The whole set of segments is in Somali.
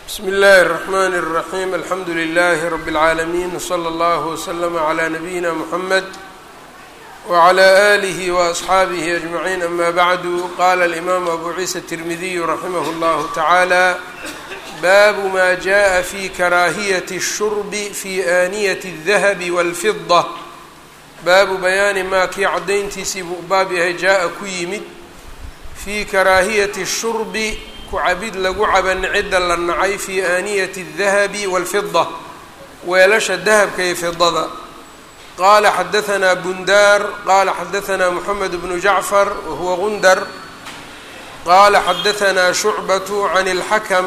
bsmi اllahi الرحmn الرaحيم alxamdu لlh رb العaalمين وslى اllه وslm عlى نabيina mحamed وعlى آlih وأصxaabih أجمعين ama bعd qala الإmam abu ciisa التirmidiy raximah اllah taعalى bab ma jaءa fi karaahiyaة الshurb fi آniyaة الdahب والfiضة baabu bayaani maa kii caddayntiisii buu baab yahay jaa-a ku yimid fii karaahiyati shurbi ku cabid lagu caban cidda la nacay fii aaniyati الdahabi wاlfida weelasha dahabka iyo fidada qaala xadahanaa bundaar qaala xadahanaa moxamed bnu jacfar wahuwa gundar qaala xadahanaa shucbatu can اlxakm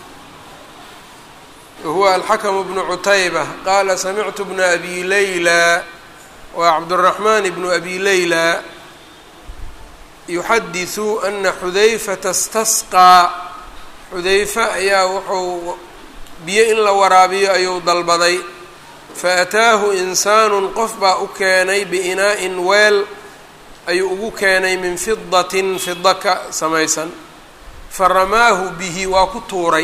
wahuwa alxakm bnu cutayba qaala samictu bna abi layla waa cabdالرaحman bn abi layla yuxadiثu ana xudayfata اstasqىa xudayfe ayaa wuxuu biyo in la waraabiyo ayuu dalbaday faataahu insaanu qof baa u keenay biinaa-in weel ayuu ugu keenay min fidatin fida ka samaysan faramaahu bihi waa ku tuuray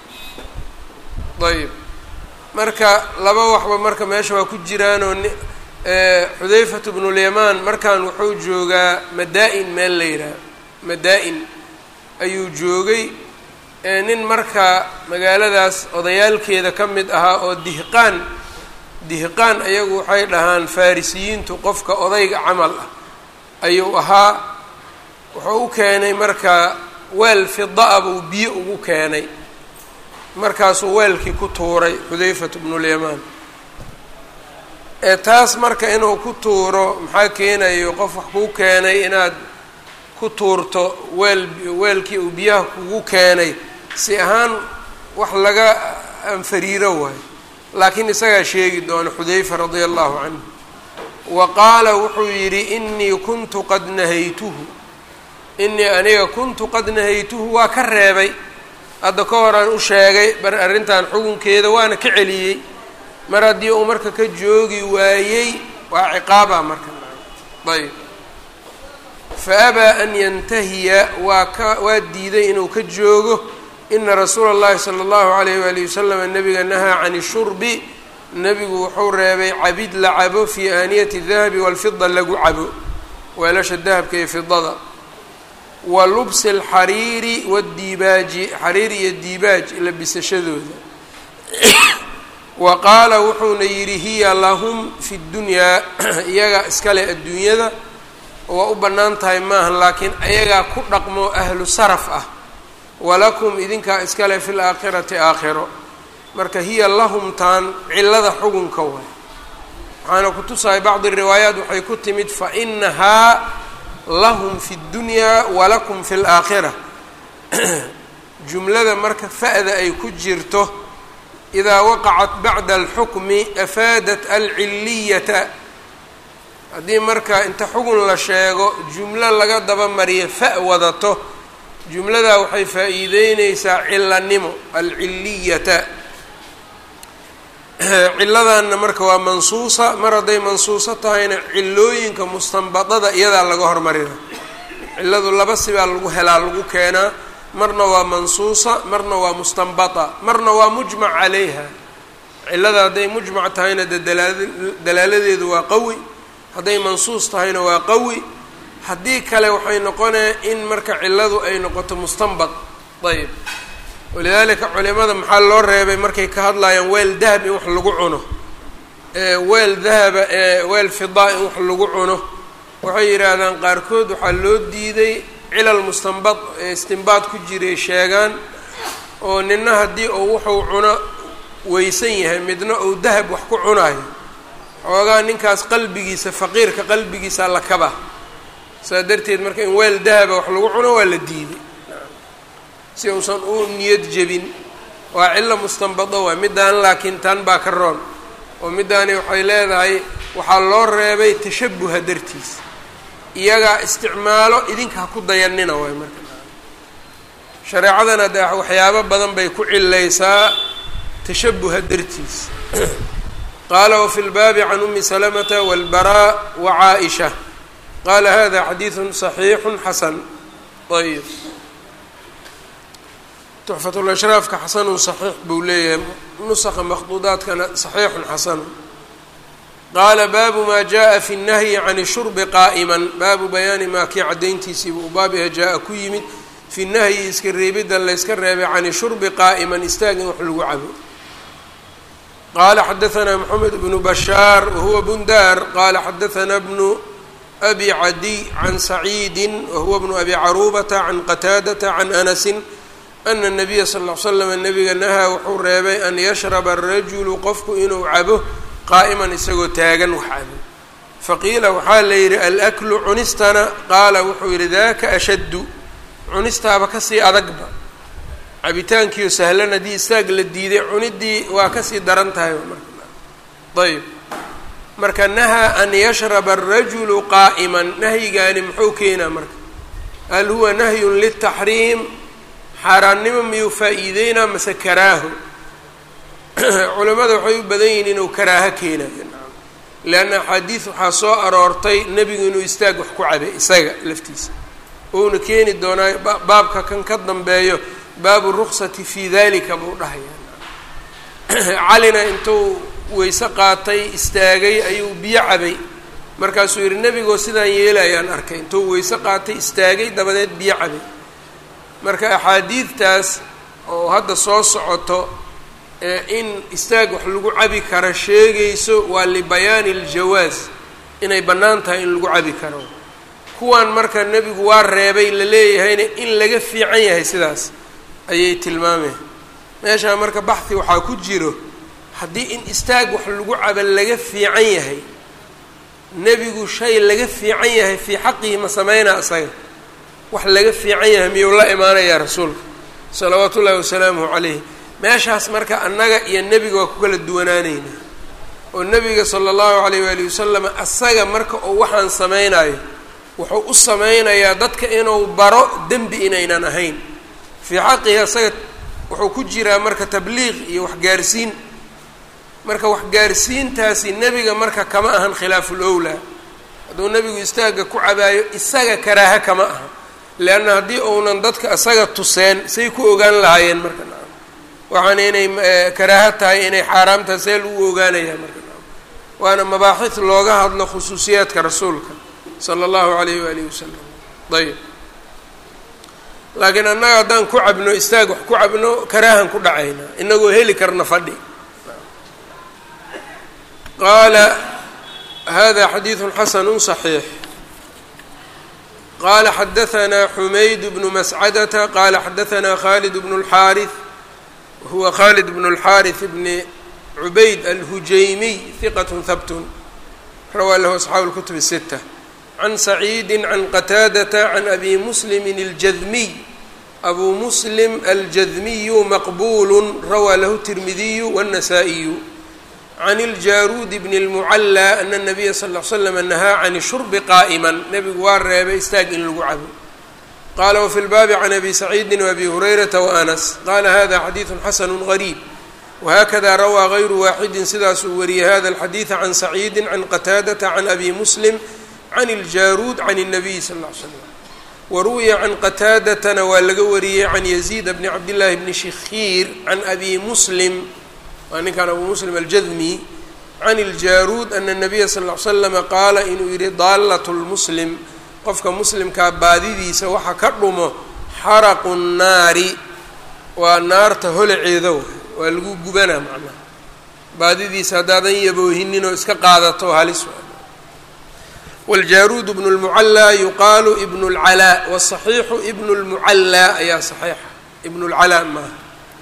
ayb marka laba waxba marka meesha waa ku jiraanoo xudayfatu bnulyamaan markan wuxuu joogaa madaa-in meel la yidhaah madaa-in ayuu joogay nin marka magaaladaas odayaalkeeda ka mid ahaa oo dihqaan dihqaan ayagu waxay dhahaan farisiyiintu qofka odayga camal ah ayuu ahaa wuxuu u keenay marka weel fida-a buu biyo ugu keenay markaasuu weelkii ku tuuray xudayfatu bnulyamaan taas marka inuu ku tuuro maxaa keenayo qof wax kuu keenay inaad ku tuurto weel weelkii uu biyaha kugu keenay si ahaan wax laga anfariiro waayo laakiin isagaa sheegi doona xudayfa radia allahu canhu wa qaala wuxuu yidhi inii kuntu qad nahaytuhu inii aniga kuntu qad nahaytuhu waa ka reebay hadda ka horaan u sheegay bar arrintan xukunkeeda waana ka celiyey mar haddii uu marka ka joogi waayey waa ciqaaba marka ayb fa abaa an yantahiya waa ka waa diiday inuu ka joogo ina rasuula اllahi salى اllahu alayh wali wasalam nabiga nahaa can shurbi nebigu wuxuu reebay cabid la cabo fii aaniyati dahabi walfida lagu cabo weelasha dahabka iyo fidada wa lubsi اlxariiri wاdiibaaji xariir iyo diibaaj labisashadooda wa qaala wuxuuna yidhi hiya lahum fi ddunyaa iyagaa iskale adduunyada waa u bannaan tahay maaha laakiin ayagaa ku dhaqmo ahlu saraf ah walakum idinkaa iskale fi laakhirati aakhiro marka hiya lahum taan cillada xugunka waay waxaana ku tusahay bacdi riwaayaat waxay ku timid fa inahaa lahum fi ddunyaa walakum fi laakhira jumlada marka fa-da ay ku jirto idaa waqacat bacda alxukmi afaadat alcilliyata haddii marka inta xugun la sheego jumlo laga daba mariyo fa wadato jumladaa waxay faa-iideyneysaa cilanimo alcilliyata cilladanna marka waa mansuusa mar hadday mansuuso tahayna cilooyinka mustanbadada iyadaa laga hormarina cilladu laba sibaa lagu helaa lagu keenaa marna waa mansuusa marna waa mustanbata marna waa mujmac calayha cillada hadday mujmac tahayna dee dalaaladeedu waa qawi hadday mansuus tahayna waa qawi haddii kale waxay noqonaya in marka cilladu ay noqoto mustanbad ayb walidaalika culimada maxaa loo reebay markay ka hadlayaan weel dahab in wax lagu cuno weel dahaba weel fidaa in wax lagu cuno waxay yidhaahdaan qaarkood waxaa loo diiday cilal mustanbad istinbaad ku jiray sheegaan oo nina haddii uu wuxuu cuno weysan yahay midna uu dahab wax ku cunayo xoogaa ninkaas qalbigiisa faqiirka qalbigiisa la kaba saa darteed marka in weel dahaba wax lagu cuno waa la diiday si uusan u niyad jebin waa cillo mustanbado waa middaan laakiin tan baa ka roon oo middaani waxay leedahay waxaa loo reebay tashabuha dartiis iyagaa isticmaalo idinka ha ku dayanina waay marka shareecadana de waxyaabo badan bay ku cilaysaa tashabuha dartiis qaala wafi lbaabi can umi salamata walbaraa wa caaisha qaala hada xadiidu صaxiixu xasan ayb tuxfatulashraafka xasanun saxiix buu leeyahay nusaqa makhduudaadkana saxiixun xasanun qaala baabu maa jaءa fi الnahyi can shurbi qaa'iman baabu bayaani maa kii caddayntiisiiba u baabiha jaa-a ku yimid fi nahyi iska reebidda layska reebay can shurbi qaa'iman istaag in wax lagu cabo qaala xadaثna mxamed bnu bashaar wahuwa bundar qaala xadaثna bnu abi cadiy can saciidi wahuwa bnu abi caruubata can qataadata can anasi ana الnabiya sal ll ly slam nabiga nahaa wuxuu reebay an yashraba الrajulu qofku inuu cabo qaa'iman isagoo taagan wax cabo faqiila waxaa la yidhi alaklu cunistana qaala wuxuu yidhi daka ashaddu cunistaaba kasii adagba cabitaankiio sahlan haddii istaag la diiday cuniddii waa kasii daran tahay marayb marka nahaa an yashraba arajulu qaa'iman nahyigaani muxuu keenaa marka hal huwa nahyun liltaxriim xaaraannimo miyuu faa-iideynaa mase karaaho culimmada waxay u badan yihiin inuu karaaho keenayo leanna axaadiis waxaa soo aroortay nebigu inuu istaag wax ku cabay isaga laftiisa uuna keeni doonaa baabka kan ka dambeeyo baabu ruksati fii dalika buu dhahayaa calina intuu weyse qaatay istaagay ayuu biyo cabay markaasuu yidhi nebigoo sidaan yeelayaan arkay intuu weyse qaatay istaagay dabadeed biyo cabay marka axaadiidtaas oo hadda soo socoto in istaag wax lagu cabi karo sheegayso waa libayaani aljawaas inay bannaan tahay in lagu cabi karo kuwan marka nebigu waa reebay la leeyahayna in laga fiican yahay sidaas ayay tilmaameen meeshaa marka baxhi waxaa ku jiro haddii in istaag wax lagu cabo laga fiican yahay nebigu shay laga fiican yahay fii xaqihi ma sameynaa isaga wax laga fiican yahay miyuu la imaanayaa rasuulka salawaatu ullaahi wasalaamuhu calayh meeshaas marka annaga iyo nebiga waa ku kala duwanaaneynaa oo nebiga sala allahu calayh waali wasalam asaga marka uu waxaan samaynayo wuxuu u sameynayaa dadka inuu baro dembi inaynan ahayn fii xaqihi asaga wuxuu ku jiraa marka tabliiq iyo waxgaarsiin marka waxgaarsiintaasi nebiga marka kama ahan khilaaful owlaa hadduu nebigu istaagga ku cabaayo isaga karaaha kama aha leanna haddii uunan dadka isaga tuseen say ku ogaan lahaayeen marka nacam waxaana inay karaaha tahay inay xaaraam tahay see lagu ogaanayaa marka nacam waana mabaaxid looga hadlo khusuusiyaadka rasuulka sala allahu alayh waalihi wasalam ayb laakiin annaga haddaan ku cabno istaag wax ku cabno karaahan ku dhacaynaa inagoo heli karna fadhi qaala hada xadiidu xasanu صaxiix qala xadaثna xumayd bnu mascadata qala xadaثna khalid bnu اlxaariث huwa khalid bnu اlxaariث bni cubayd alhujaymiy hiqat habt rawaa lahu asxaabu اlkutub الsita can saciidi can qataadata can abi muslimi اljadmiy abu muslim aljadmiyu maqbulu rawaa lahu tirmidiyu wالnasaa-iyu can iljaruudi bni اlmucallى ana الnabiya sal ll slam nahaa can shurbi qaa'iman nebigu waa reebay istaag in lagu cabo qala wafi lbaabi can abi saciidi wabi hurayrata waanas qala hada xadiidu xasanu gariib wahakada rawaa gayru waaxidi sidaasuu wariyey hada alxadiida can saciidi can qataadata can abi muslim can iljaruud can الnabiy sal ll ly slam waruwiya can qataadatana waa laga wariyey can yaziid bni cabdillaahi bni shikhiir can abi muslim waa ninkan abu muslim aljadmi can iljaruud ana الnabiya sal ll ly slama qaala inuu yihi daalat lmuslim qofka muslimkaa baadidiisa waxa ka dhumo xaraqu nnaari waa naarta holaceeda waa lagu gubanaa macnaha baadidiisa haddaadan yaboohinin oo iska qaadato halis wاljaruud bnu اlmucallaa yuqaalu ibn اlcalaa wالصaxiixu ibn اlmucallaa ayaa صaxiixa ibn اlcalaa maaha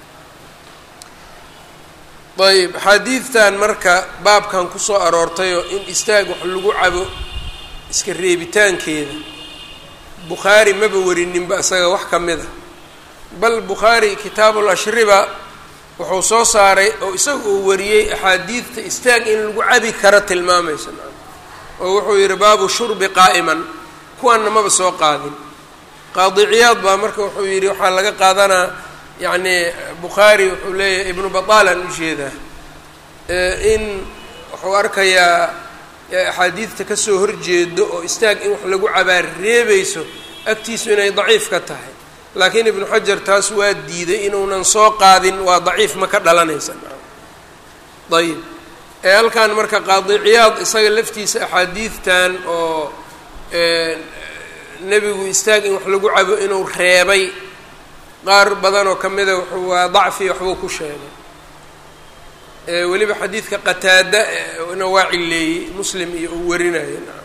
ayb xaadiidtan marka baabkan kusoo aroortayoo in istaag wax lagu cabo iska reebitaankeeda bukhaari maba werininba isaga wax ka mid a bal bukhaari kitaabul ashriba wuxuu soo saaray oo isaga uu wariyey axaadiidta istaag in lagu cabi karo tilmaamaysa oo wuxuu yihi baabu shurbi qaa'iman kuwanna maba soo qaadin qaadiciyaad baa marka wuxuu yidhi waxaa laga qaadanaa yacni bukhaari wuxuu leeyahay ibnu bataalan u jeedaa in wuxuu arkayaa axaadiidta kasoo horjeedo oo istaag in wax lagu cabaar reebayso agtiisu inay daciif ka tahay laakiin ibnu xajar taas waa diiday inuunan soo qaadin waa daciif ma ka dhalanaysa ayib ee halkan marka qaadiciyaad isaga laftiisa axaadiidtan oo nebigu istaag in wax lagu cabo inuu reebay qaar badan oo ka mida wuxuu waa dacfi waxbuu ku sheegay weliba xadiidka qataada na waa cileeyey muslim iyo uu warinaya naam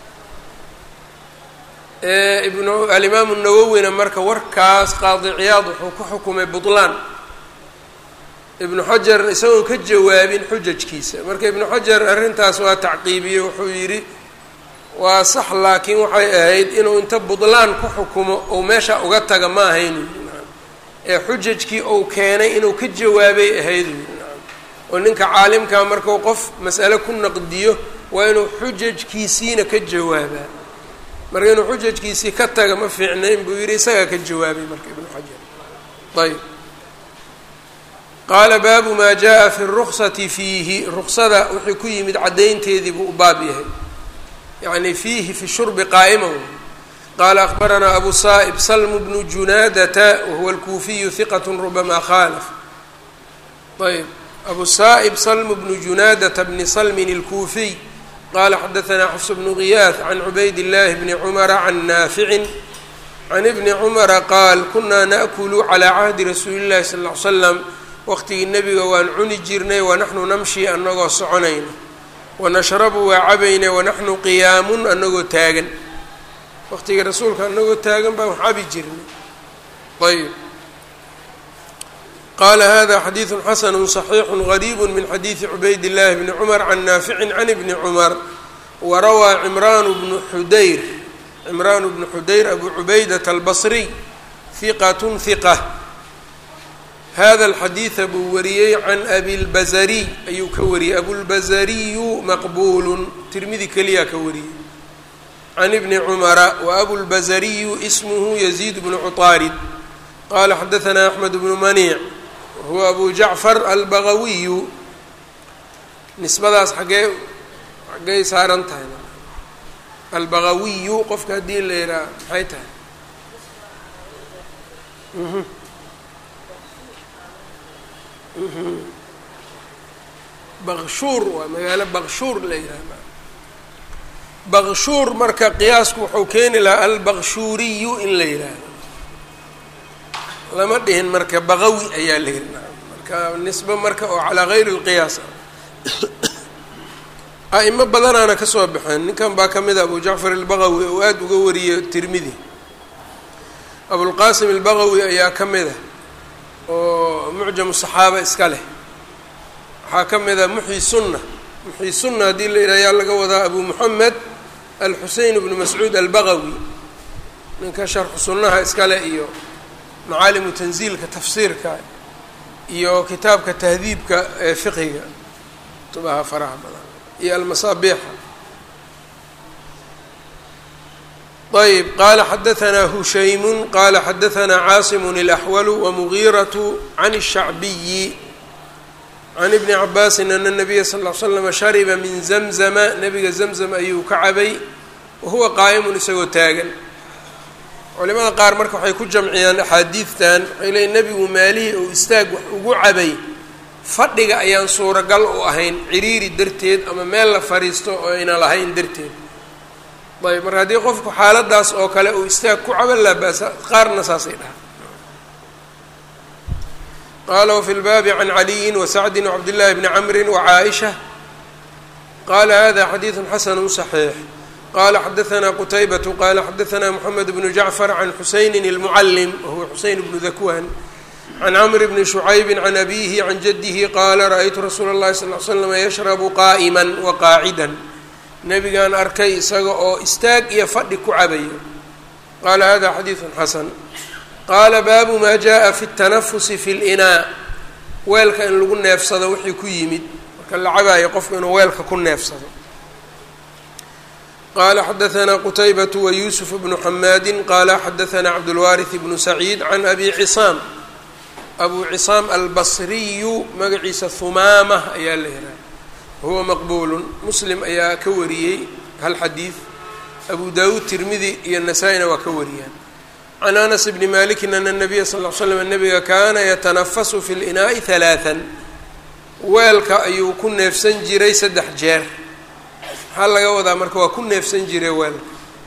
ibnu alimaamu nawowina marka warkaas qaadiciyaad wuxuu ku xukumay butlaan ibnu xajar isagoon ka jawaabin xujajkiisa marka ibnu xajar arrintaas waa tacqiibiyey wuxuu yidhi waa sax laakiin waxay ahayd inuu inta butlaan ku xukumo ou meesha uga taga ma ahaynu ee xujajkii ou keenay inuu ka jawaabay ahayd oo ninka caalimkaa markuu qof mas'ale ku naqdiyo waa inuu xujajkiisiina ka jawaabaa marka inuu xujajkiisii ka taga ma fiicnayn buu yidhi isagaa ka jawaabay marka ibnu xajar ayb qaala baabu maa jaa fi ruksati fiihi ruksada wixii ku yimid caddaynteedii buu u baab yahay yacni fiihi fi shurbi qaa'ima qaala akbaranaa abu saa'ib salmu bnu junaadata wahuwa alkuufiyu hiqat rubama khaalaf ayb abu saa'ib salmu bnu junaadata bni salmin alkuufiy qala xadaanaa xafs bnu giyaad can cubayd illahi bni cumara can naaficin can ibni cumara qaal kunaa naأkulu calaa cahdi rasuuli llahi sal ll ly slam waqtigii nebiga waan cuni jirnay wanaxnu namshi anagoo soconayna wanashrabu waa cabayna wanaxnu qiyaamun anagoo taagan waqtigii rasuulka anagoo taagan baan wax cabi jirnay ayb qala hada xadiidu xasanu صaxiixu gariib min xadiidi cubayd اllahi bni cumar can naaficin can ibni cumar warawaa cimraan bnu xudayr cimraan bnu xudayr abu cubaydat albasriy hiqat hiqa hada alxadiida buu wariyey can abi lbazariy ayuu ka wariyey abulbazariyu maqbulu tirmidi keliyaa ka wariyey can ibni cumara wa abulbazariyu ismuhu yaziid bnu cuطaarid qala xadaanaa axmed bnu maniic huwa abu jacfar albagawiyu nisbadaas xaggee xaggey saaran tahay albagawiyu qofka haddii la yidhaha maxay tahay bakshuur waa magaalo bakshuur la yidhaha bakshuur marka qiyaasku wuxuu keeni lahaa albakshuuriyu in la yidhaaho lama dhihin marka baqawi ayaa la yidhi marka nisbe marka oo calaa gayri lqiyaas ah a'imo badanaana ka soo baxeen ninkan baa ka mid a abu jacfar albaqawi oo aada uga wariyey tirmidi abulqaasim albaqawi ayaa ka mid a oo mucjamu saxaaba iska leh waxaa ka mid a muxyi sunna muxyi sunna haddii la yidhaha yaa laga wadaa abu moxamed alxusein bnu mascuud albaqawi ninka sharxu sunnaha iskale iyo macaalimu tanziilka tafsiirka iyo kitaabka tahdiibka ee fiqiga kutubaha faraha badan iyo almasaabiixa ayb qaala xadaanaa hushaymun qaala xadaanaa caasimun اlaxwalu wamugiiratu can الshacbiyi can ibni cabaasin ana nabiya sal ll slama shariba min zamzama nabiga zamzam ayuu ka cabay wahuwa qaa'imun isagoo taagan culimada qaar marka waxay ku jamciyaan axaadiidtan waxay leeyiin nebigu maalihii uu istaag wax ugu cabay fadhiga ayaan suuragal u ahayn ciriiri darteed ama meel la fadhiisto oo ayna lahayn darteed ayb marka haddii qofku xaaladaas oo kale uu istaag ku cabo laa ba'sa qaarna saasay dhaha qala wfi lbaabi can caliyin wasacdin wcabdillahi bni camri wacaaisha qala hada xadiidu xasanu صaxiix qala xadaanaa qutaybatu qala xadaanaa moxamed bnu jacfar can xusaynin اlmucalim wahuwa xuseyn bnu dakwan can camr bni shucaybi can abihi can jadihi qaala ra-aytu rasuula اllahi sal l slama yashrabu qaa'ima waqaacidan nebigaan arkay isaga oo istaag iyo fadhi ku cabayo qala hada xadiidu xasan qaala baabu maa jaa fi اtanafusi fi اlinaa weelka in lagu neefsado wixii ku yimid marka la cabaayo qofku inuu weelka ku neefsado qala xadaanaa qutaybatu wayusuf bnu xamaadi qala xadaanaa cabdulwaariث bnu saciid can abi cisaam abu cisaam albasriyu magaciisa humaamah ayaa la yihaha huwa maqbuulu muslim ayaa ka wariyey hal xadiid abu dawuud tirmidi iyo nasaa-ina waa ka wariyaan can anas bni malikin ana nabiya sal l slam nabiga kaana yatanafasu fi linaa'i halaaan weelka ayuu ku neefsan jiray saddex jeer maxaa laga wadaa marka waa ku neefsan jiray weelka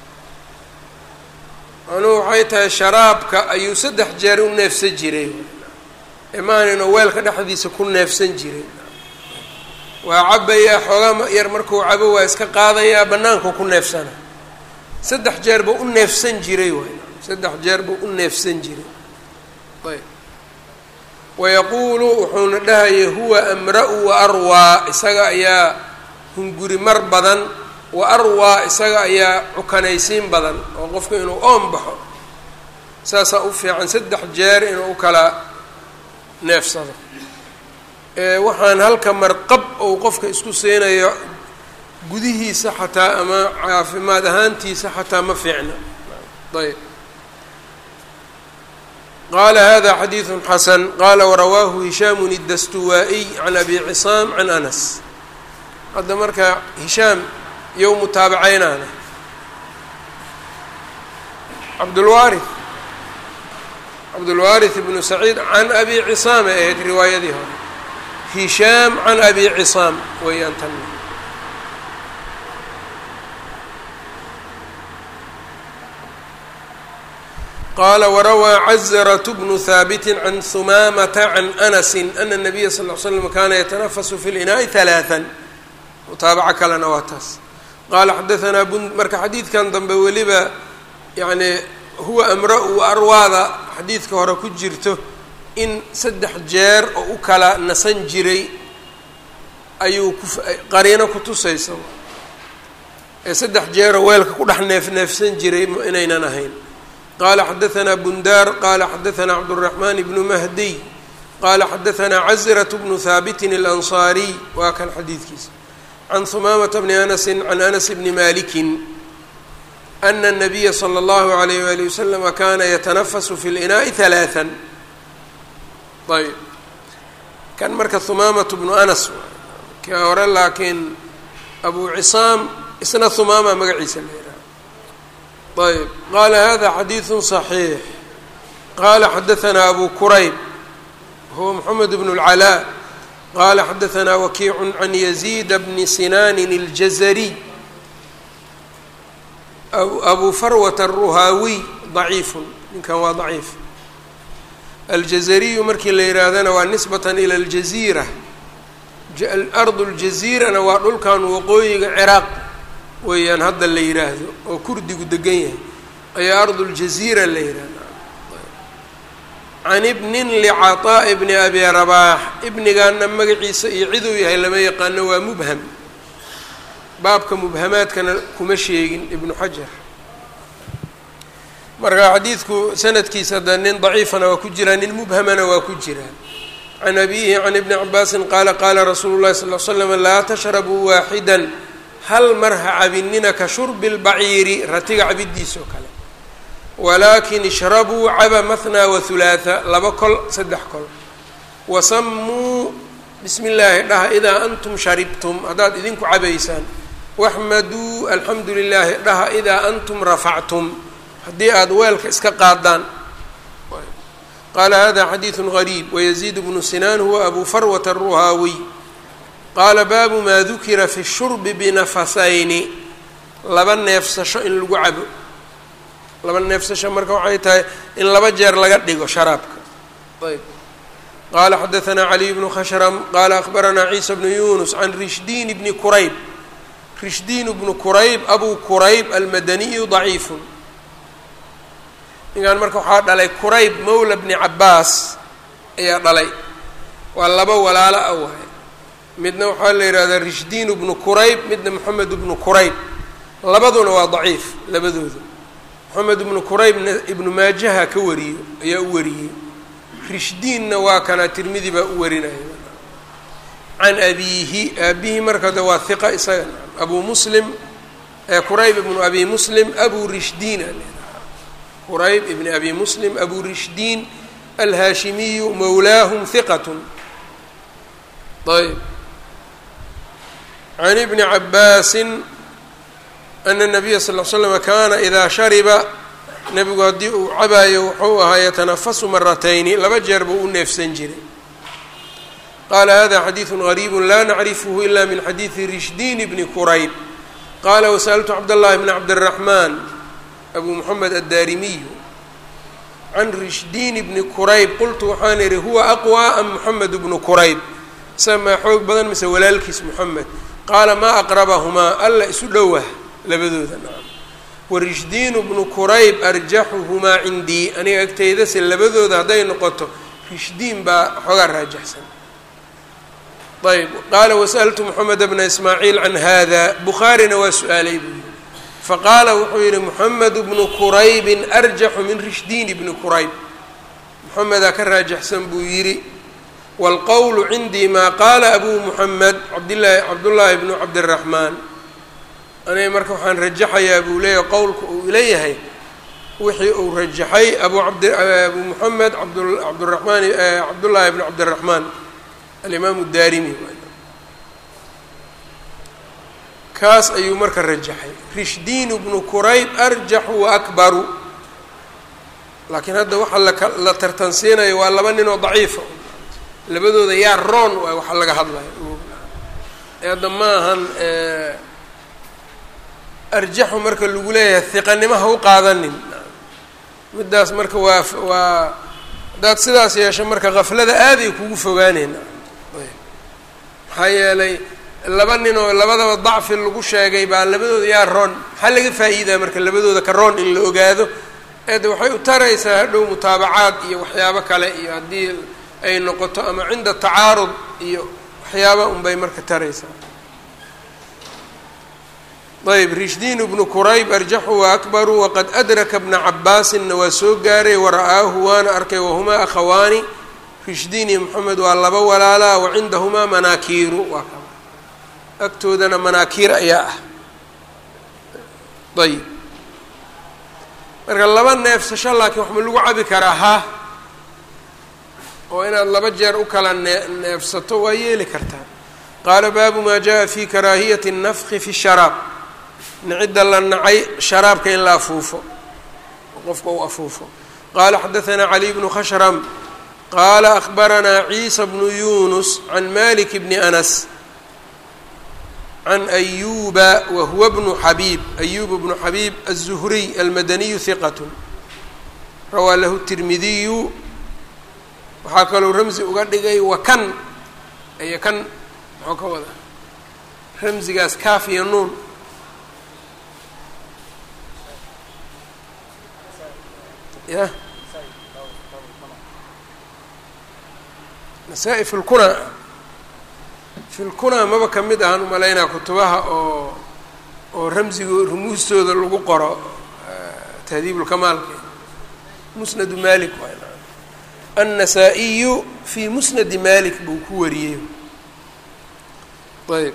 macnuhu waxay tahay sharaabka ayuu saddex jeer u neefsan jiray imaanino weelka dhexdiisa ku neefsan jiray waa cabayaa xoogaa yar markuu cabo waa iska qaadayaa bannaanku ku neefsana saddex jeer buu u neefsan jiray waay saddex jeer buu u neefsan jiray ayb wayaquulu wuxuuna dhahayay huwa amra-u wa arwaa isaga ayaa hunguri mar badan wa arwaa isaga ayaa cukanaysiin badan oo qofku inuu oon baxo saasaa u fiican saddex jeer inuu u kala neefsado waxaan halka marqab ou qofka isku siinayo gudihiisa xataa ama caafimaad ahaantiisa xataa ma fiicna ayb qala hada xadiiثu xasan qala warawaahu hishaamu الdastuwaa-iy can abi cisaam can anas hadda marka hishaam yow mutaabacaynaana cabdulwaari cabdulwaariث ibnu saciid can abi cisaam ay ahayd riwaayadii hore hishaam can abi cisaam weeyaan tan qala warawaa cazrة bnu haabiti can humaamata can anasi ana الnabiya sal ly slam kana yatanafasu fi linaaءi ثalaaثa mutaabaco kalena waa taas qaala xadaanaa bun marka xadiidkan dambe weliba yani huwa amra-u arwaada xadiidka hore ku jirto in saddex jeer oo u kala nasan jiray ayuu ku qariino ku tusaysa ee saddex jeeroo weelka ku dhex neef neefsan jiray inaynan ahayn qala xadaanaa bundaar qala xadaanaa cabdالraxman bnu mahdiy qala xadaanaa cazraة bnu haabitin اlanصaariy waa kan xadiidkiisa can humaamata bni anasi can anas bni maliki ana الnabiya slى اllahu عalayh wali waslama kana yatanafasu fi اlinaaءi ثalaaثa ayb kan marka humaamatu bnu anas ka hore laakiin abu cisaam isna humaama magaciisa la yidhaha ayb qala hada xadiiثu صaxiix qala xadaanaa abu kurayb huwa mxamed bn اlcalaa qala xadaanaa wakiicu can yaziida bni sinaanin اljazariy abu farwata aruhaawiy ضaciifu ninkan waa ضaciif aljazariyu markii la yihaahdana waa nisbatan ila aljaziira ardu ljaziirana waa dhulkan waqooyiga ciraaq weeyaan hadda la yidhaahdo oo kurdigu degan yahay ayaa ardu ljaziira la yihahda can ibnin licaطaaءi bni abi rabaax ibnigaana magaciisa iyo ciduu yahay lama yaqaano waa mubham baabka mubhamaadkana kuma sheegin ibnu xajar marka xadiidku sanadkiisa hadda nin daciifana waa ku jiraa nin mubhamana waa ku jiraa can abihi can ibni cabaasin qaala qaala rasuulu llahi sal l slam laa tashrabuu waaxida hal mar ha cabinina ka shurbi lbaciiri ratiga cabidiisa oo kale walaakin ishrabuu caba mahnaa wahulaatha laba kol saddex kol wasamuu bismi illaahi dhaha idaa antum sharibtum haddaad idinku cabaysaan waxmaduu alxamdu lilaahi dhaha idaa antum rafactum haddii aada weelka iska qaadaan qaala hada xadiidu gariib wayaziid bnu sinaan huwa abu farwata aruhaawiy qaala baabu maa dukira fi shurbi binafasayni laba neefsasho in lagu cabo laba neefsasho marka waxay tahay in laba jeer laga dhigo sharaabka ayb qaala xadaanaa caliy bnu khashram qaala akhbaranaa ciisa bnu yunus can rishdiin bni kurayb rishdiin bnu kurayb abu kurayb almadaniyu daciifun ninkan marka waxaa dhalay kurayb mawla bni cabaas ayaa dhalay waa laba walaalo ah waay midna waxaa la yidhahdaa rishdiin bnu kurayb midna moxamed bnu kurayb labaduna waa daciif labadooda moxamed ibnu kuraybna ibnu maajaha ka wariyo ayaa u wariyey rishdiinna waa kana tirmidi baa u warinaya can abiihi aabihi marka de waa hiqa isaga abu muslim kurayb ibnu abi muslim abu rishdiin qurayb ibn abi muslim abu rishdiin alhaashimiyu mawlaahum hiqatun ayb can ibni cabaasin ana nabiya sal l slama kaana idaa shariba nebigu haddii uu cabaayo wuxuu ahaa yatanafasu maratayni laba jeer buu u neefsan jiray qaala hada xadiidu gariibu laa nacrifhu ila min xadiidi rishdiin bni kurayb qaala wasaltu cabdاllahi bni cabdالraxmaan abu moxamed addaarimiyu can rishdiin bni kurayb qultu waxaan idhi huwa aqwى am moxamed bnu kurayb isa maa xoog badan mise walaalkiis moxamed qaala maa aqrabahumaa alla isu dhowah labadooda nacam warishdiinu bnu kurayb arjaxuhumaa cindii aniga agtaydase labadooda hadday noqoto rishdiin baa xoogaa raajaxsan ayb qaala wasaltu moxamed bna ismaaciil can hada bukhaarina waa su-aalay buu yihi faqaala wuxuu yihi moxamed bnu quraybin arjaxu min rishdiin bni qurayb moxamedaa ka raajaxsan buu yidhi wاlqowlu cindii maa qaala abu muxamed cabdlahi cabdullaahi bnu cabdiraxmaan aniga marka waxaan rajaxayaa buu leeyahay qowlka uu leeyahay wixii uu rajaxay abu abd abu moxamed abdabdiramaan cabdullaahi bnu cabdiraxmaan alimaamu daarimi kaas ayuu marka rajaxay rishdiinu bnu kurayb arjaxu wa akbaru laakiin hadda waxaa laka la tartansiinayo waa laba nin oo daciifa labadooda yaa roon waay waxa laga hadlayo ee hadda ma ahan arjaxu marka lagu leeyahay hiqanimo ha u qaadanin middaas marka waa waa haddaad sidaas yeesho marka kaflada aaday kugu fogaaneyna maxaa yeelay laba nin oo labadaba dacfi lagu sheegay baa labadooda yaa roon maxaa laga faa'iidaa marka labadooda ka roon in la ogaado eede waxay u taraysaa hadhow mutaabacaad iyo waxyaabo kale iyo haddii ay noqoto ama cinda tacaarud iyo waxyaaba unbay marka taraysaa ayb rishdiin bnu kurayb arjaxu wa akbaru waqad adraka bna cabaasinna waa soo gaaray wara'aahu waana arkay wahumaa akhawaani rishdiin iyo moxamed waa laba walaalaa wa cindahumaa manaakiiru waa ka agtoodana manaakiir ayaa ah ayb marka laba neefsasho laakiin wax ma lagu cabi karaa ha oo inaad laba jeer u kala nee neefsato waa yeeli kartaa qaala baabu maa jaءa fi karaahiyati الnafki fi sharaab nicidda la nacay sharaabka in la afuufo qofka u afuufo qaala xadaثna cali bnu khashram qaala akbaranaa ciisa bnu yunus can malik bni anas can ayuba wahuwa bnu xabiib ayub bnu xabiib الzuhriy almadaniyu hiqat rawaa lahu tirmidiyu waxaa kaloo ramzi uga dhigay wakan aya kan muxuu ka wadaa ramzigaas kaaf iyo nuun ya nasaa-i fi lkuna fi lkuna maba ka mid ahaan umalaynaa kutubaha oo oo ramzigo rumuustooda lagu qoro tahdiibulkamaalka musnadu malik waay النسائي في مسند مالك buu ku wariyey ayb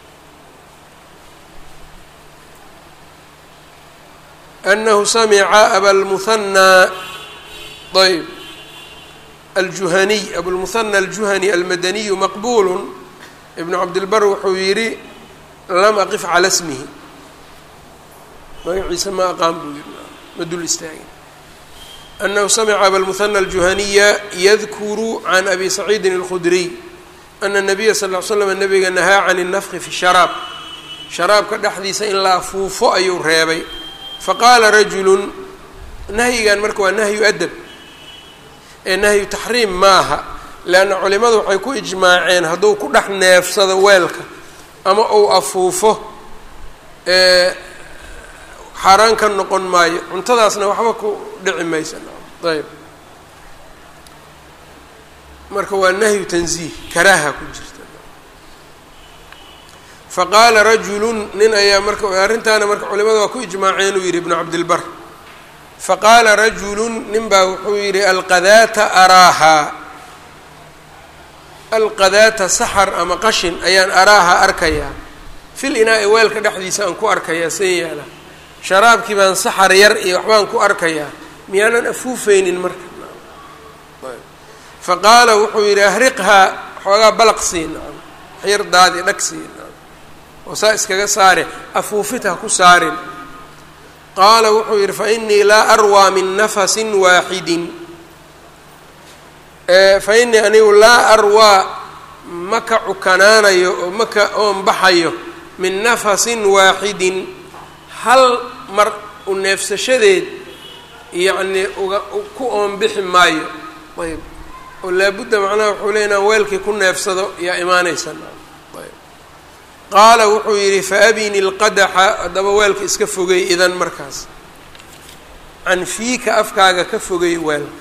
أنه سمع أbا المثنى ayb الجuهني أبوالمثنى الجuهني المدني مqبول بن cabdالبر wuxuu yihi lm أqف عalى اسمه magaciisa ma aqaan buu yihi ma dul istaagin أنه سمع أbا المثنى الجuهنيa يذkر عن أbي سعيد الخdري أن النبya صلى اه عل سلم نبga نahاa عن النفخi في الشhراab شhراabka dhexdiisa in la afuufo ayuu reebay faqاala رaجuل nahyigan marka waa nahyu أdب ee nahyu تaxriim maaha لأnna culimadu waxay ku iجmaaceen hadduu ku dhex neefsado weelka ama uu afuufo xaaraan ka noqon maayo cuntadaasna waxba ku dhici maysa ayb marka waa nahyu tanziih karaaha ku jirta faqaala rajulu nin ayaa marka arrintaana marka culimada waa ku ijmaaceen uu yidhi ibnu cabdilbar faqaala rajulu nin baa wuxuu yidhi alqadaata araahaa alqadaata saxar ama qashin ayaan araahaa arkayaa fil inaa-i weelka dhexdiisa aan ku arkayaa see yaala sharaabkii baan saxar yar iyo waxbaan ku arkayaa miyaanan afuufeynin marka fa qaala wuxuu yidhi ahriqhaa xoogaa balaq sii nacam waxyar daadi dhag sii nacam oo saa iskaga saare afuufid ha ku saarin qaala wuxuu yidhi fainii laa arwaa min nafasin waaxidin fainii anigu laa arwaa ma ka cukanaanayo oo maka oon baxayo min nafasin waaxidin hal mar u neefsashadeed yacnii uga ku oonbixi maayo ayb oo laabudda macnaha wuxuu leey inaan weelkii ku neefsado yaa imaanaysa ayb qaala wuxuu yidhi faabini lqadaxa haddaba weelka iska fogey idan markaas can fiika afkaaga ka fogey weelka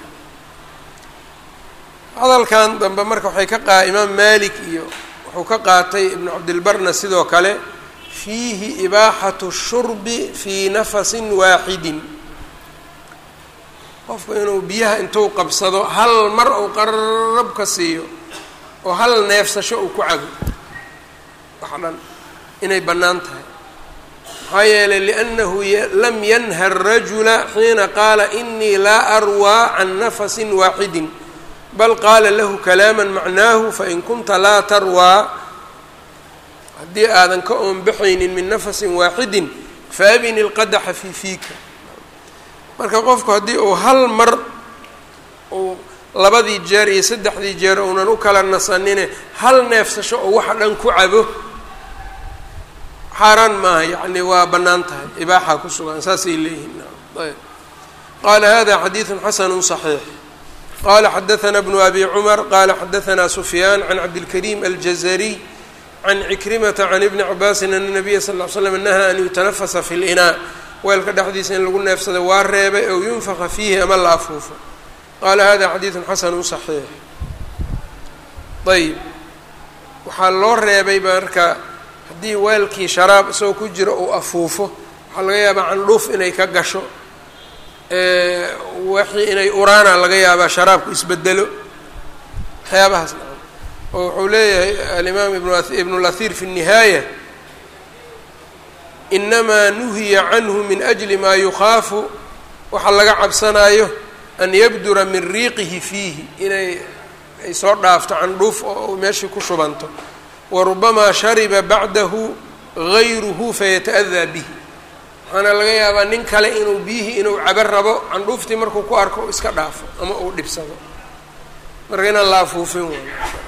hadalkan dambe marka waxay ka qaa imaam malik iyo wuxuu ka qaatay ibnu cabdilbarna sidoo kale fiihi ibaaxatu shurbi fii nafasin waaxidin qofku inuu biyaha intuu qabsado hal mar uu qarab ka siiyo oo hal neefsasho uu ku cabo wax dhan inay bannaan tahay maxaa yeelay liannahu lam yanha arajula xiina qaala inii laa arwaa can nafasin waaxidin bal qaala lahu kalaama macnaahu fain kunta laa tarwaa haddii aadan ka oonbaxaynin min nafasin waaxidin faabini lqadaxa fii fiika marka qofku haddii uu hal mar uu labadii jeer iyo saddexdii jeer uunan u kala nasanine hal neefsasho oo waxa dhan ku cabo xaaraan maaha yacni waa bannaan tahay ibaaxaa ku sugan saasay leeyihiin ayb qaala hada xadiidu xasanu صaxiix qala xadaثna bnu abi cumar qala xadaثna sufyaan can cabdilkariim aljazariy can cikrimata can ibni cabaasin ana nabiya sal ll slam nahaa an yutanafasa fi linaa weelka dhexdiisa in lagu neefsado waa reebay ow yunfaka fiihi ama la afuufo qaala hada xadiidu xasanu صaxiix ayb waxaa loo reebay marka haddii weelkii sharaab isagoo ku jiro uu afuufo waxaa laga yaabaa candhuuf inay ka gasho wixii inay uraana laga yaabaa sharaabku isbedelo waxyaabahaas nacam oo wuxuu leeyahay alimaam ibnu lahiir fi الnihaaya inamaa nuhiya canhu min ajli maa yukhaafu waxaa laga cabsanaayo an yabdura min riiqihi fiihi inay ay soo dhaafto candhuuf oo meeshii ku shubanto warubamaa shariba bacdahu gayruhu fayata'adaa bihi waxaana laga yaabaa nin kale inuu biyihii inuu cabo rabo candhuuftii markuu ku arko u iska dhaafo ama uu dhibsado marka inaan la afuufin way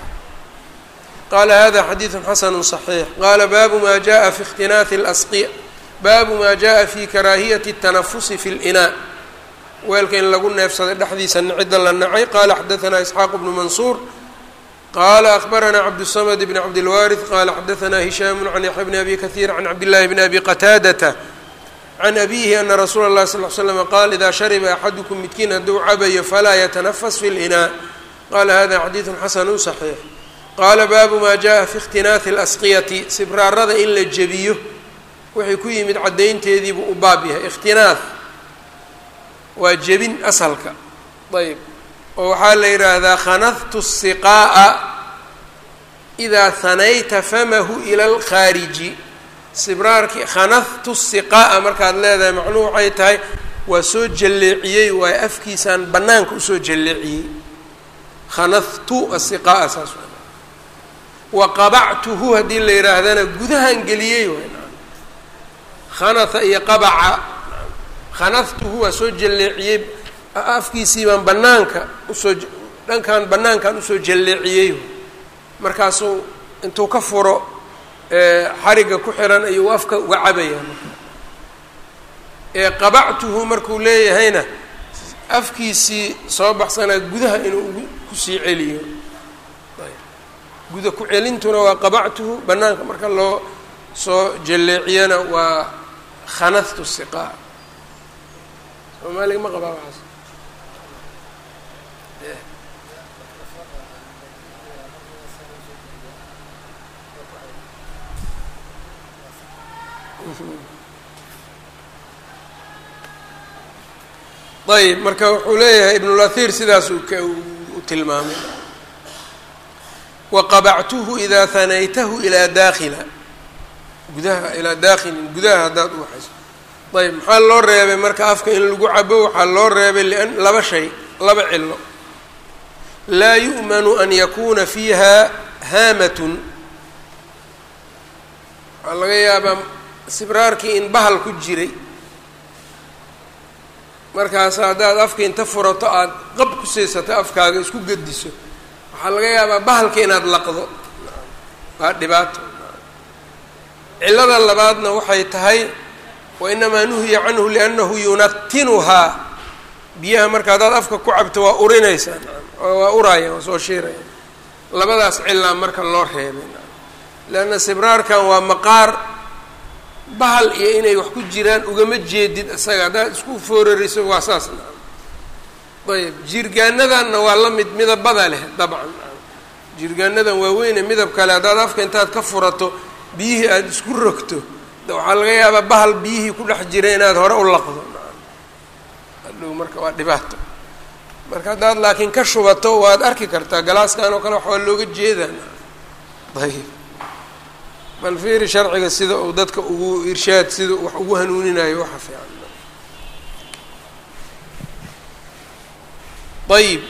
qaala hada xadiidu xasanu صaxiix qaala baabu ma jaءa fi اkhtinaaثi اlasqiya baabu ma jaءa fi karaahiyati الtanafusi fi اlinaa weelka in lagu neefsaday dhexdiisa cidda la nacay qala xadaثna isxaaq bnu mansuur qala akbarana cabdالsamd bn cabdilwaariث qala xadaثna hishaamu can yaxya bni abi kahiir can cabdillahi bni abi qataadata can abihi ana rasuula اllahi sal l slm qaal ida shariba axadukum midkiin hadduu cabayo falaa yatanafas fi اlinaa qala hada xadiidu xasanu صaxiix qaala baabu ma jaءa fi اkhtinaaثi اlasqiyati sibraarada in la jebiyo wixii ku yimid caddaynteediibuu u baab yahay ikhtinaaث waa jebin asalka ayb oo waxaa la yidhaahdaa khanadtu الsiqaa'a idaa hanayta famahu ila اlkhaariji sibraarkii khanadtu siqaa'a markaad leedahay macnuhu waxay tahay waa soo jalleeciyey waayo afkiisaan bannaanka usoo jalleeciyey khanadtu asiqaa'a saas waa wa qabactuhu haddii la yidhaahdana gudahan geliyey waay khanatha iyo qabaca khanadtuhu waa soo jalleeciyey afkiisii baan bannaanka usoo dhankan bannaankan usoo jalleeciyey markaasuu intuu ka furo xariga ku xiran ayuu afka uga cabayaa marka ee qabactuhu markuu leeyahayna afkiisii soo baxsanaa gudaha inuu ugu kusii celiyo guda ku celintuna waa qabactuhu bannaanka marka loo soo jalleeciyana waa khanadtu siqaa soomaaliga ma qabaa waxaas ayb marka wuxuu leeyahay ibnulahir sidaas uu u tilmaamay waqabactuhu idaa hanaytahu ilaa daakhila gudaha ilaa daakhilin gudaha haddaad u waxayso ayb maxaa loo reebay marka afka in lagu cabo waxaa loo reebay lian laba shay laba cilo laa yu'manu an yakuuna fiiha haamatun waxaa laga yaabaa sibraarkii in bahal ku jiray markaas haddaad afka inta furato aada qab ku siisato afkaaga isku gediso waxaa laga yaabaa bahalka inaad laqdo waa dhibaato cillada labaadna waxay tahay wa inamaa nuhiya canhu liannahu yunatinuhaa biyaha marka haddaad afka ku cabto waa urinaysaa waa uraya waa soo shiiraya labadaas cilaa marka loo reebay leanna sibraarkan waa maqaar bahal iyo inay wax ku jiraan ugama jeedid isaga haddaad isku foorariso waa saas ayb jirgaanadanna waa la mid midabada leh dabcan jirgaanadan waaweyne midab kale haddaad afka intaad ka furato biyihii aada isku rogto waxaa laga yaabaa bahal biyihii ku dhex jira inaad hore u laqdo hadhow marka waa dhibaato marka haddaad laakiin ka shubato waad arki kartaa galaaskan oo kale wax waa looga jeedaa ayb bal fiiri sharciga sida uu dadka ugu irshaad sida wax ugu hanuuninayo waxa fiican ayb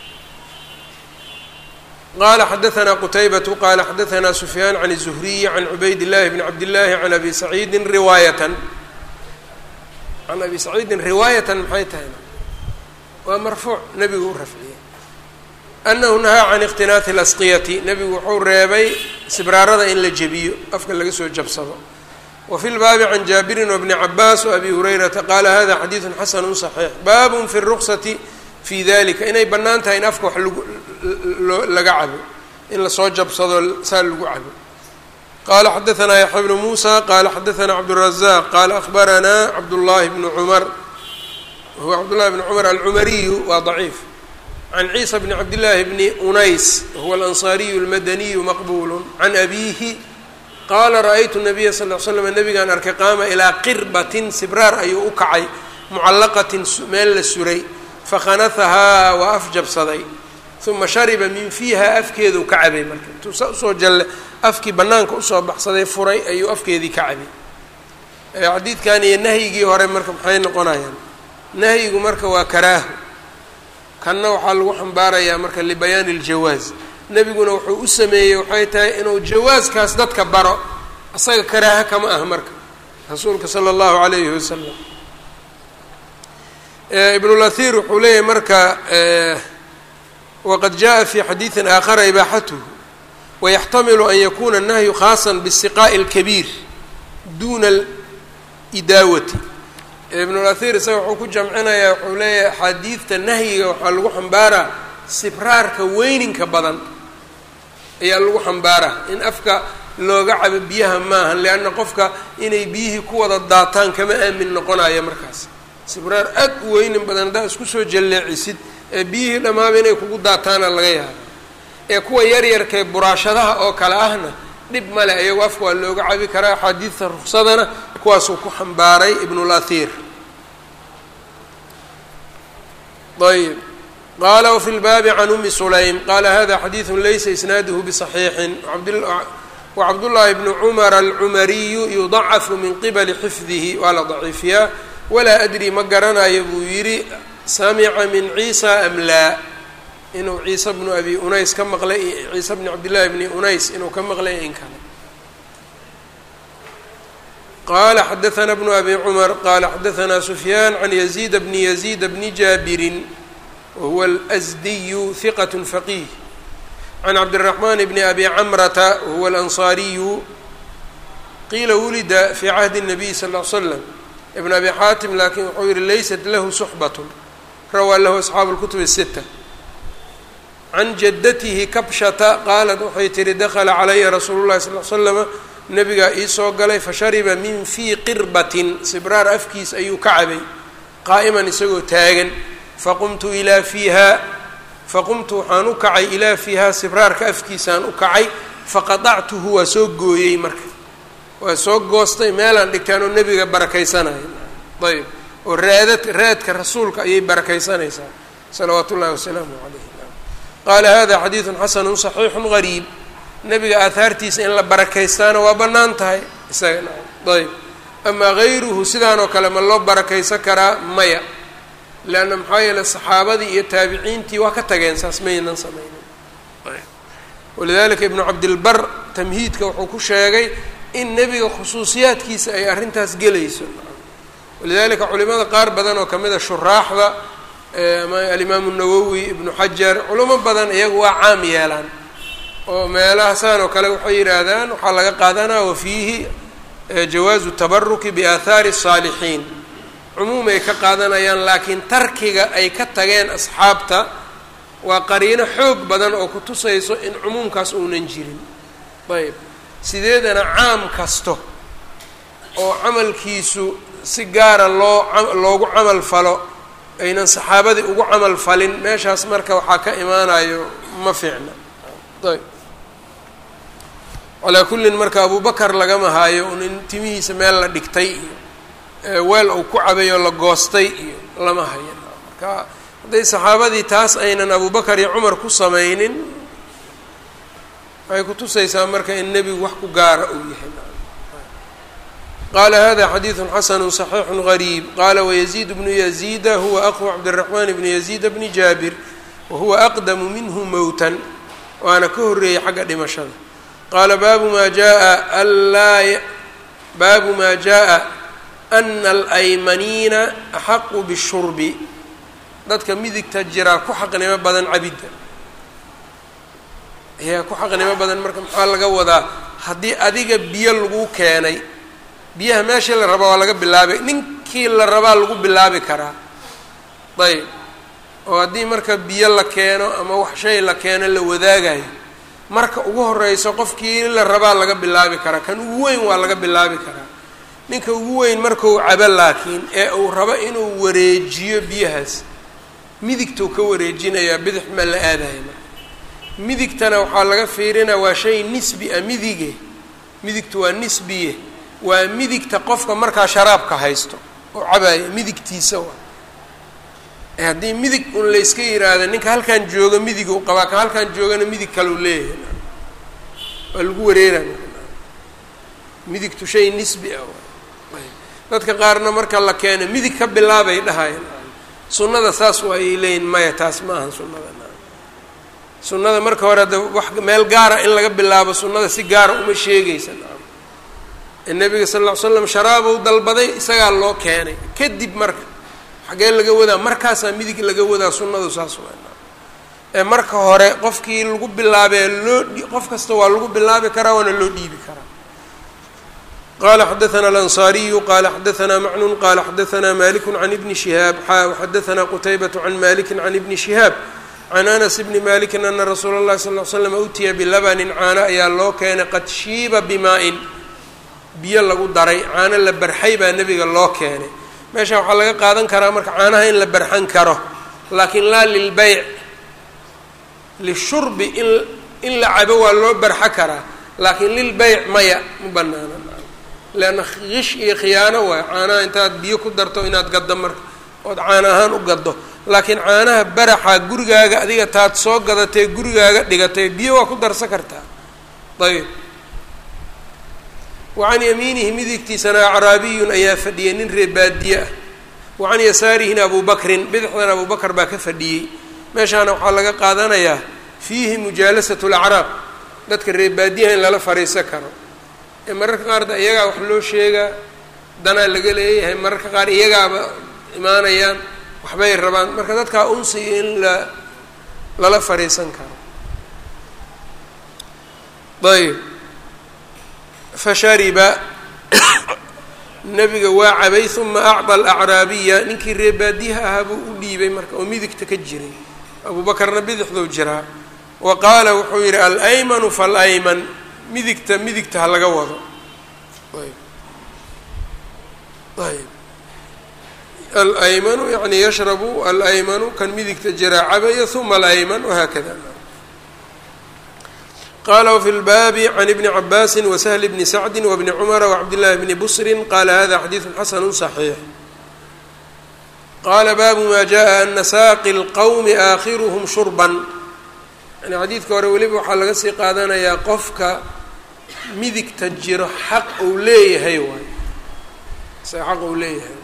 qala xadaثna qtaybة qala xadaثna سfyaan عan الزhriي عan cubayd الlahi bn cabd الlahi عan abi saciidi riwaayatan can abi saciidin riwaayatan maxay tahay waa marfuuc nebigu u rafciyey anahu nahaa can اkhtinaaثi اlasqiyati nebigu wuxuu reebay sibraarada in la jebiyo afka laga soo jabsado wa fi lbaabi can jaabirin wbni cabaas وabi hurayrata qala hada xadiiثu xasanu صaxiix bab fi الruqsati fi dalika inay bannaan tahay in afka wax lagu laga cabo in lasoo jabsado saa lagu cabo qala xadaثna yaxya bnu musa qala xadaثna cabdالrazaq qala akhbarana cabdullahi bnu cumar wahuwa cabdullahi bn cumar alcumariyu waa ضaciif can ciisa bni cabdillaahi bni unays wahuwa alanصariyu اlmadaniyu maqbul can abihi qala ra'aytu nabiya sal l slam nabigaan arkay qaama ilaa qirbatin sibraar ayuu u kacay mucallaqatin meel la suray fakhanahahaa waa afjabsaday uma shariba min fiiha afkeedu ka cabay marka intuu sa usoo jalle afkii bannaanka usoo baxsaday furay ayuu afkeedii ka cabay xadiidkan iyo nahyigii hore marka maxay noqonayaan nahyigu marka waa karaaho kanna waxaa lagu xambaarayaa marka libayaani iljawaaz nebiguna wuxuu u sameeyey waxay tahay inuu jawaaskaas dadka baro isaga karaaho kama ah marka rasuulka sala allahu calayhi wasalam ibnulahir wuxuu leeyahay marka waqad jaءa fi xadiiثi aakhara ibaaxatuhu wayaxtamilu an yakuna الnahyu khaasa bالsiqaaءi اlkabiir duna اlidaawati ibnulahir isaga wuxuu ku jamcinayaa wuxuu leeyahay axaadiidta nahyiga waxaa lagu xambaaraa sibraarka weyninka badan ayaa lagu xambaaraa in afka looga cabo biyaha maaha leanna qofka inay biyihii ku wada daataan kama aamin noqonaya markaas sibraar aad u weynin badan haddaa isku soo jalleecisid ee biyihii dhammaaba inay kugu daataana laga yaaba ee kuwa yaryarkae buraashadaha oo kale ahna dhib male iyagu afka waa looga cabi karaa axaadiidta ruksadana kuwaasuu ku xambaaray ibnulahir ayb qaala wafi lbaabi can umi sulaym qaala hada xadiidu laysa isnaaduhu biصaxiixin wacabdullaahi bnu cumar alcumariyu yudacafu min qibali xifdihi waa la daciifiyaa walaa adri ma garanayo buu yidhi samica min ciisa am laa inuu ciisa bnu abi unays ka maqlay ciisa bni cabdillahi bni unays inuu ka maqlay in kale qala xadaثna bnu abi cumar qala xadaثna sufyaan can yaziid bni yaziid bni jaabirin wahuwa alsdiyu hiqat faqih can cabdالraxman bni abi camrata wahuwa alanصariyu qiila wulida fi cahdi الnabiy sal ll l slam ibn abi xaatim laakiin wuxuu yihi laysat lahu suxbat rawaa lahu asxaabu اlkutub الsita can jadatihi kabshata qaalat waxay tihi dakla calaya rasuulu llahi sal l slama nabigaa iisoo galay fashariba min fii qirbatin sibraar afkiis ayuu ka cabay qaa'iman isagoo taagan faqumtu ilaa fiiha faqumtu waxaan u kacay ilaa fiihaa sibraarka afkiisaan u kacay faqadactuhu waa soo gooyey marka waa soo goostay meelaan dhigtaan oo nebiga barakaysanaya ayb oo raadad raadka rasuulka ayay barakaysanaysaa salawaatu ullahi wasalaamu calayh qaala hada xadiidu xasanu صaxiixu gariib nebiga aahaartiisa in la barakaystaana waa bannaan tahay isaga ayb amaa gayruhu sidaanoo kale ma loo barakaysan karaa maya leanna maxaa yeele saxaabadii iyo taabiciintii waa ka tageen saas maynan samaynin walidalika ibnu cabdilbar tamhiidka wuxuu ku sheegay in nebiga khusuusiyaadkiisa ay arrintaas gelayso walidalika culimada qaar badan oo kamid a shuraaxda alimaamu nawowi ibnu xajar culimo badan iyagu waa caam yeelaan oo meelahaasaan oo kale waxay yidhaahdaan waxaa laga qaadanaa wafiihi jawaazu tabaruki biaahaari الsaalixiin cumuum ay ka qaadanayaan laakiin tarkiga ay ka tageen asxaabta waa qariino xoog badan oo ku tusayso in cumuumkaas uunan jirin ayb sideedana caam kasto oo camalkiisu si gaara loo loogu camal falo aynan saxaabadii ugu camal falin meeshaas marka waxaa ka imaanayo ma fiicna ayb calaa kullin marka abubakar lagama haayo un in timihiisa meel la dhigtay iyo weel uu ku cabay oo la goostay iyo lama hayo marka hadday saxaabadii taas aynan abubakar iyo cumar ku samaynin waxay kutusaysaa marka in nebigu wax ku gaara uu yahay qala hada xadiidu xasanu صaxiixu غariib qala wayaziid bnu yaziida huwa aqu cabdالraxman bni yaziida bni jaabir wahuwa aqdamu minhu mowtan waana ka horeeyey xagga dhimashada qaala baabu ma jaa anlaa baabu ma jaءa ana alaymaniina axaqu bالshurbi dadka midigta jiraa ku xaqnimo badan cabidda ayaa ku xaqnimo badan marka maxaa laga wadaa haddii adiga biyo lagu keenay biyaha meeshii la rabaa waa laga bilaabay ninkii la rabaa lagu bilaabi karaa ayb oo haddii marka biyo la keeno ama wax shay la keeno la wadaagayo marka ugu horeyso qofkii la rabaa laga bilaabi karaa kan ugu weyn waa laga bilaabi karaa ninka ugu weyn markuu cabo laakiin ee uu rabo inuu wareejiyo biyahaas midigtuu ka wareejinayaa bidix ma la aadaya marka midigtana waxaa laga fiirinaa waa shay nisbi a midige midigtu waa nisbiye waa midigta qofka markaa sharaabka haysto oo cabaaya midigtiisa waa haddii midig un layska yiraahdo ninka halkan jooga midig u qabaa kan halkan joogana midig kalau leeyahay waa lagu wareeraya midigtu shay nisbi ah dadka qaarna marka la keeno midig ka bilaabay dhahayan sunnada saas waa ay leeyihin maya taas ma ahan sunnada sunnada marka hore ada wax meel gaara in laga bilaabo sunnada si gaara uma sheegaysa nabiga sal ll ly slam sharaabow dalbaday isagaa loo keenay kadib marka xaggee laga wadaa markaasaa midig laga wadaa sunnadu saas waa ee marka hore qofkii lagu bilaabee loo qof kasta waa lagu bilaabi karaa waana loo dhiibi karaa qala xadaثna alanصariyu qala xadaثna macnun qala xadaثna maliku can ibni shihaab xa xadaثna qutaybaة can maliki can ibni shihaab can anas bni maliki ana rasuula اllahi sal ly slam utiya bilabanin caano ayaa loo keenay qad shiiba bimaa-in biyo lagu daray caano la barxay baa nebiga loo keenay meesha waxaa laga qaadan karaa marka caanaha in la barxan karo laakiin laa lilbeyc lishurbi in in la cabo waa loo barxo karaa laakiin lilbeyc maya ma banaana leanna kish iyo khiyaano waay caanaha intaad biyo ku darto inaad gaddo marka ood caana ahaan u gaddo laakiin caanaha baraxa gurigaaga adiga taad soo gadatee gurigaaga dhigatay biyo waa ku darsan kartaa ayb wacan yamiinihi midigtiisana acraabiyun ayaa fadhiyay nin reer baadiye ah wacan yasaarihina abu bakrin bidixdana abu bakr baa ka fadhiyey meeshaana waxaa laga qaadanayaa fiihi mujaalasatu lacraab dadka reer baadiyaha in lala fariisan karo ee mararka qaar da iyagaa wax loo sheegaa danaa laga leeyahay mararka qaar iyagaaba imaanayaan waxbay rabaan marka dadkaa unsiga in la lala fariisan karo ayb fashariba nabiga waa cabay uma acطa alacraabiya ninkii reer baadiyaha ahaa buu u dhiibay marka oo midigta ka jiray abu bakarna bidixduu jiraa wa qaala wuxuu yidhi alaymanu falayman midigta midigta ha laga wado ayb alaymanu yani yashrabu alaymanu kan midigta jiraa cabaya uma alayman wahaakada qala wfi lbaabi can ibni cabaasi wasahli bni sacdi wabni cumara wacabdillahi bni busrin qala hada xadiidu xasanu صaxiix qala baabu ma jaءa ana saaqi اlqowmi aakhiruhm shurban yani xadiidka hore weliba waxaa laga sii qaadanayaa qofka midigta jiro xaq uu leeyahay waay xaq uu leeyahay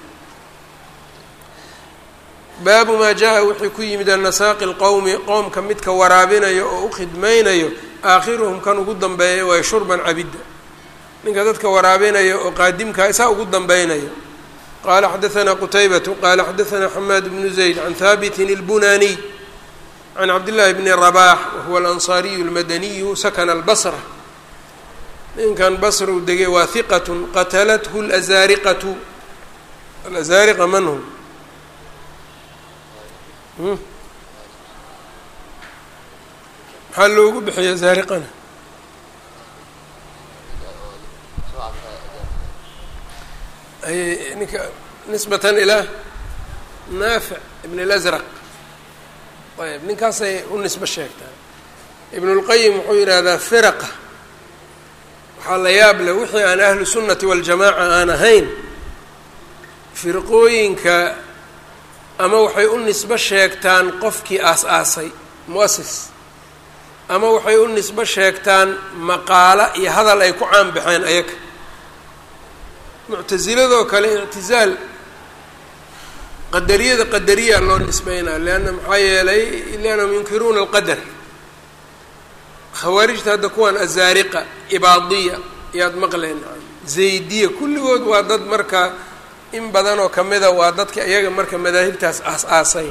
baabu maa jaa wixii ku yimid ana saaqi اlqowmi qowmka midka waraabinayo oo u khidmaynayo aakhiruhum kan ugu dambeeya waay shurban cabidda ninka dadka waraabinayo oo qaadimkaa isaa ugu dambeynayo qala xadaثna qutaybatu qala xadaثna xamaad bnu zayd can habitin اlbunaniy can cabdillaahi bni rabax wahuwa alansaariyu اlmadaniyu sakana albasra ninkan basra u degay waa hiqat qatalathu اlazaariqatu alazaariqa man hum maxaa loogu bixiya zaariqana ay ninka nisbatan ilaa naafic ibn اlasraq ayb ninkaasay u nisbo sheegtaa ibn اlqayim wuxuu yidhaahdaa firaqa waxaa la yaab leh wixii aan ahlu sunnati waljamaaca aan ahayn firqooyinka ama waxay u nisbo sheegtaan qofkii aas-aasay muasis ama waxay u nisbo sheegtaan maqaalo iyo hadal ay ku caan baxeen ayaga muctasiladoo kale ictizaal qadariyada qadariya loo nisbeynaa leanna maxaa yeelay liannahum yunkiruuna alqadar khawaarijta hadda kuwan azaariqa ibaadiya yaad maqleen zaydiya kulligood waa dad marka in badanoo kamida waa dadka iyaga marka madaahibtaas aas-aasay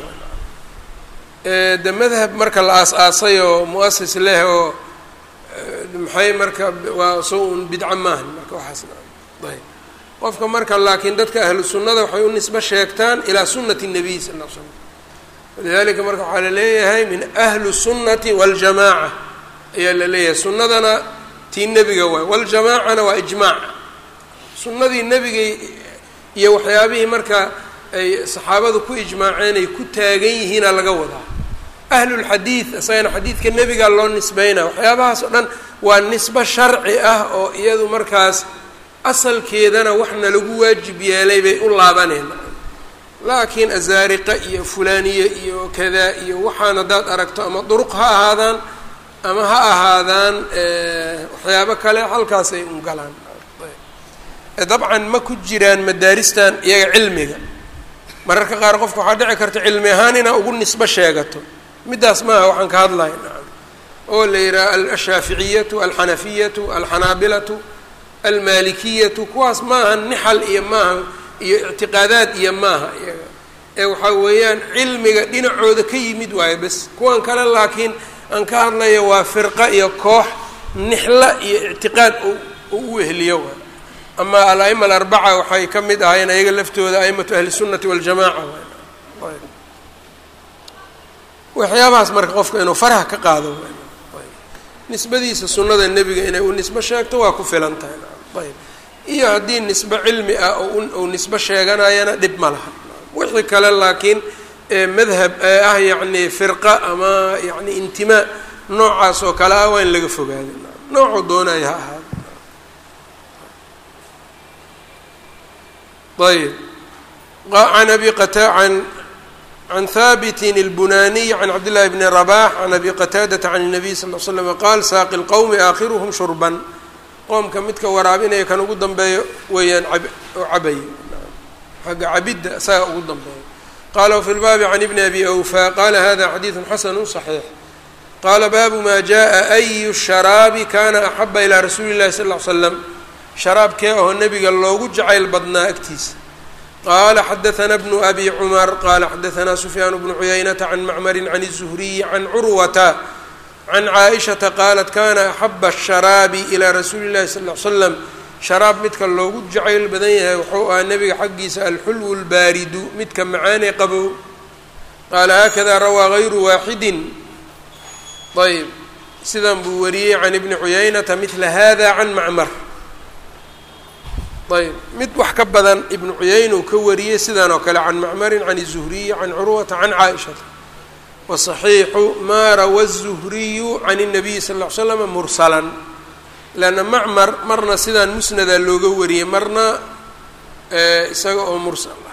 de madhab marka la aas-aasay oo muasis leh oo maxay marka waa so un bidco maahan marka waxaas ayb qofka marka laakiin dadka ahlu sunnada waxay u nisbo sheegtaan ilaa sunati الnabiy sal l slam walidalika marka waxaa la leeyahay min ahli sunnati waاljamaaca ayaa la leeyahay sunnadana tii nebiga waay waljamaacana waa ijmaac sunnadii nebigay iyo waxyaabihii marka ay saxaabadu ku ijmaaceen ay ku taagan yihiina laga wadaa ahlulxadiid isagana xadiidka nebigaa loo nisbeynaa waxyaabahaas oo dhan waa nisbo sharci ah oo iyadu markaas asalkeedana waxna lagu waajib yeelay bay u laabaneen laakiin azaariqa iyo fulaaniye iyo kadaa iyo waxaan haddaad aragto ama duruq ha ahaadaan ama ha ahaadaan waxyaabo kale halkaasay un galaan dabcan ma ku jiraan madaaristan iyaga cilmiga mararka qaar qofka waxaa dhici karta cilmi ahaan inaa ugu nisbo sheegato middaas maaha waxaan ka hadlaya nacam oo la yidhaha alshaaficiyatu alxanafiyatu alxanaabilatu almalikiyatu kuwaas maaha nixal iyo maaha iyo ictiqaadaad iyo maaha iyaga ee waxaa weeyaan cilmiga dhinacooda ka yimid waayo bes kuwan kale laakiin aan ka hadlayo waa firqa iyo koox nixla iyo ictiqaad u u weheliyo waay ama al-aima alarbaca waxay ka mid ahaayeen ayaga laftooda aimatu ahli sunnati waljamaca waay waxyaabahaas marka qofka inuu faraha ka qaado nisbadiisa sunnada nebiga inay u nisbo sheegto waa ku filan tahay ayb iyo haddii nisbo cilmi ah oo uu nisbo sheeganayana dhib ma laha wixii kale laakiin madhab ee ah yacni firqa ama yacni intimaa noocaas oo kale ah waa in laga fogaado noocuu doonaya ha ahaado ayb an abi qata an can habitin اlbunaniy can cabdillahi bni rabax can abi qataadata can الnabiy sal l slm qaal saaqi اlqowmi aakhiruhum shurban qoomka midka waraabinaya kan ugu dambeeyo weeyaan oo cabayo xagga cabidda isaga ugu dambeeyo qala wfi lbaabi can ibni abi awfa qala hada xadiidu xasanu صaxiix qala baabu ma jaءa ayu sharaabi kana axaba ilaa rasuuli اllahi sal l slam sharaabkee oo nebiga loogu jacayl badnaa agtiisa qaala xadaثna bnu abi cumar qala xadaثna sufyaan bnu cuyaynata can macmari can الzuhriyi can curwata can caaئishata qaalat kana axaba الsharaabi ilaa rasuuli اllahi sal ly slam sharaab midka loogu jacayl badan yahay wuxuu ahaa nebiga xaggiisa alxulwu اlbaaridu midka macaanee qabow qaala haakada rawaa gayru waaxidi ayb sidan buu wariyey can ibni cuyaynata midla hada can macmar ayb mid wax ka badan ibnu cuyayna uu ka wariyey sidan oo kale can macmarin can الzuhriyi can curwata can caaishata waصaxiixu maa rawa الzuhriyu can الnabiyi sal ll ly slama mursalan leanna macmar marna sidaan musnada looga wariyey marna isaga oo mursal ah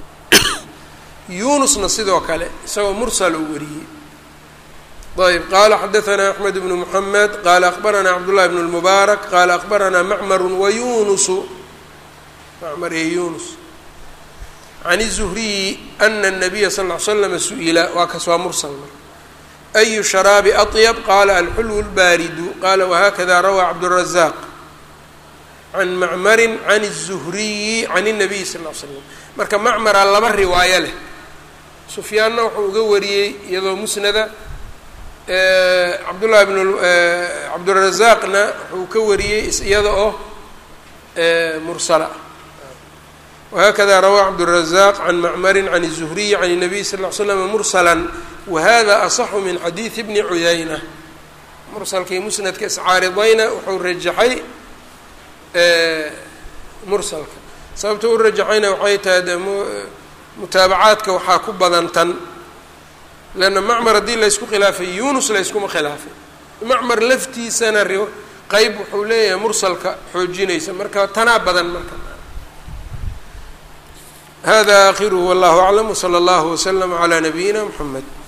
yunusna sidoo kale isagoo mursal uu wariyey ayb qala xadaثna axmed bnu mحamed qala akbarana cabdullahi bn اlmubaarak qala akbarana macmaru wayunusu macmar iyo yunus can الzuhriyi ana الnabiya sal ll ly slama su-ila waa kas waa mursal marka ayu sharaabi aطyab qala alxulwu اlbaaridu qala wahakada rawaa cabdالrazaq can macmarin can الzuhriyi can الnabiy sal ll slam marka macmara laba riwaayo leh sufyaanna wuxuu uga wariyey iyadoo musnada cabdullahi bn cabdurazaaqna wuxuu ka wariyey iyada oo mursala whakada rawaa cabdالrazaq can macmari can الzuhriyi can الnabiy sal ll slam mursala wahada aصxu min xadiidi bni cuyayna mursalkii musnadka iscaaridayna wuxuu rajaxay mursalka sababta u rajaxayna waxay tahay de mutaabacaadka waxaa ku badan tan leanna macmar haddii laysku khilaafay yunus layskuma khilaafay macmar laftiisana qeyb wuxuu leeyahay mursalka xoojinaysa marka tanaa badan marka hada akhiruhu wallahu aclam wslى اllahu wslm عlى nabiyina mxamed